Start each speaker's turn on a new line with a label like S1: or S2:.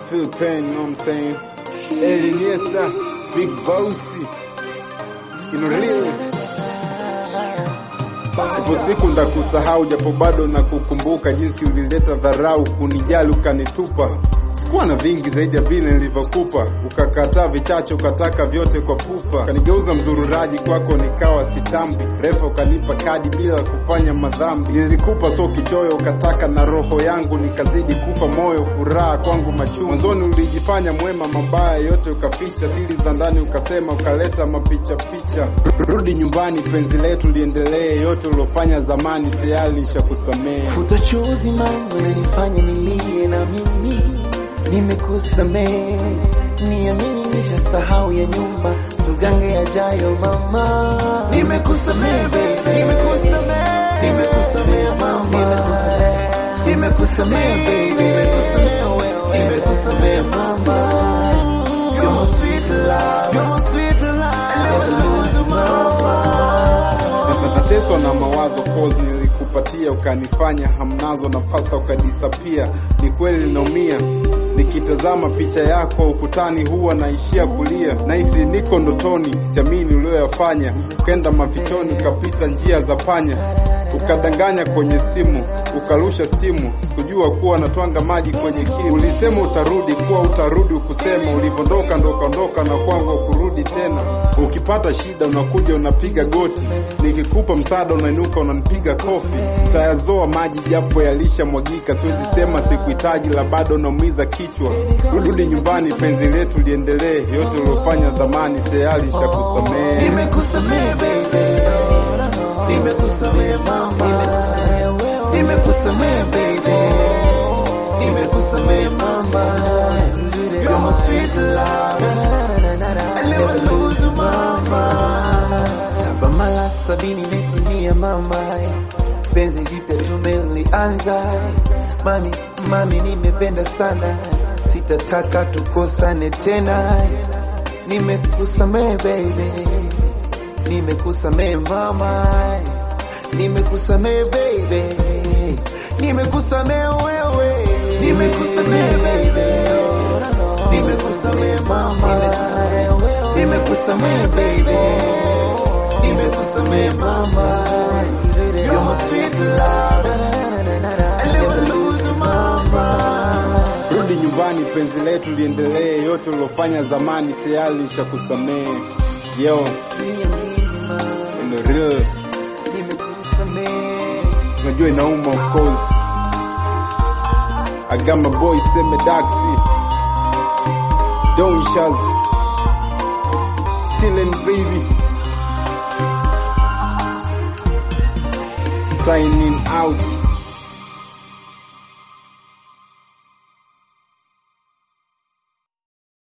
S1: feel pain, you know what I'm saying? El Iniesta, Big Bossy, you know real. Ipo siku ndakusahau, japo bado nakukumbuka jinsi ulileta dharau, kunijali ukanitupa. Sikuwa na vingi zaidi ya vile nilivyokupa, ukakataa vichache, ukataka vyote kwa pupa, kanigeuza mzururaji kwako, nikawa sitambi. Refa ukanipa kadi bila kufanya madhambi, nilikupa so kichoyo, ukataka na roho yangu, nikazidi kufa moyo, furaha kwangu machungu. Mwanzoni ulijifanya mwema, mabaya yote ukaficha, siri za ndani ukasema, ukaleta mapicha picha. Rudi nyumbani, penzi letu liendelee, yote uliofanya zamani tayari nishakusamehe.
S2: Futa chozi mambo nanifanya nilie na mimi nimekusamehe, niamini nishasahau ya nyumba, tugange yajayo mama. Nimekusamehe baby, nimekusamehe, nimekusamehe mama, nimekusamehe baby, nimekusamehe wewe, nimekusamehe mama. You're my sweet love, you're my sweet love, I never lose you mama.
S1: Nateswa na mawazo cause nilikupatia ukanifanya hamnazo na pasta ukadisapia. Ni kweli naumia nikitazama picha yako ukutani, huwa naishia kulia. Nahisi niko ndotoni, siamini ulioyafanya. Ukenda mafichoni, ukapita njia za panya, ukadanganya kwenye simu, ukarusha stimu. Sikujua kuwa natwanga maji kwenye kinu. Ulisema utarudi, kuwa utarudi, ukusema ulivondoka, ndo ukaondoka na kwangu kurudi tena. Ukipata shida unakuja unapiga goti, nikikupa msaada unainuka unanipiga kofi. Tayazoa maji japo yalisha mwagika, siwezi sema sikuhitaji, la bado naumiza kichwa. Rudi nyumbani, penzi letu liendelee, yote uliofanya zamani tayari shakusamehe.
S2: Nimekusamehe baby, nimekusamehe mama, nimekusamehe baby, nimekusamehe mama. You're my sweet love, I never lose you mama. Saba mara sabini imetimia mama, penzi jipya tumelianza. Mami, mami nimependa sana, sitataka tukosane tena. Nimekusamehe baby, nimekusamehe mama, nimekusamehe baby, nimekusamehe wewe, nimekusamehe baby, nimekusamehe mama, nimekusamehe baby, nimekusamehe mama, you're my sweet love, I never lose you mama.
S1: Rudi nyumbani, penzi letu liendelee, yote uliofanya zamani tayari nishakusamehe. Yo, in the real, unajua inauma of course. I got my boy Seme Daxi, Don Shaz, Silent Baby, signing out.